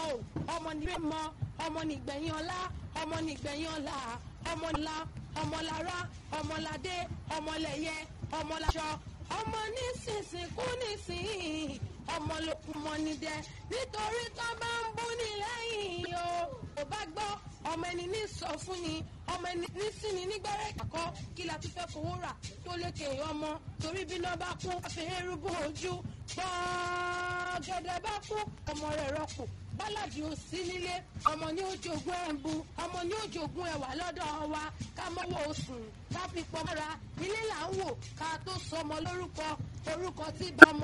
o ọmọ nílé mọ ọmọ nígbẹ̀yìn ọlá ọmọ nígbẹ̀yìn ọlá ọmọ ńlá ọmọlára ọmọládé ọmọlẹyẹ ọmọláṣọ ọmọ nísinsìn kú nísìn ọmọ lókun mọ ní dẹ nítorí tó bá ń bú ní lẹ́yìn o ò bá gbọ́ ọmọ ẹni ní sọ fún ni ọmọ ẹni ní sí ni nígbẹ́rẹ́ ìkàkọ́ kí la tún fẹ́ fowó rà tó lékè ọmọ torí bí náà bá kú àfihàn rúbọ ojú gbọ́gẹ́dẹ́ bá kú ọmọ rẹ̀ rọ́pò bálàdì ò sí nílé ọmọ ní ojogún ẹ̀ǹbu ọmọ ní ojogún ẹ̀wà lọ́dọ̀ wa ká mọ́wọ́ oṣù ká fi pọ́ mọ́ra ilé là ń wò ká tó sọmọ lórúkọ orúkọ tí bá ọmọ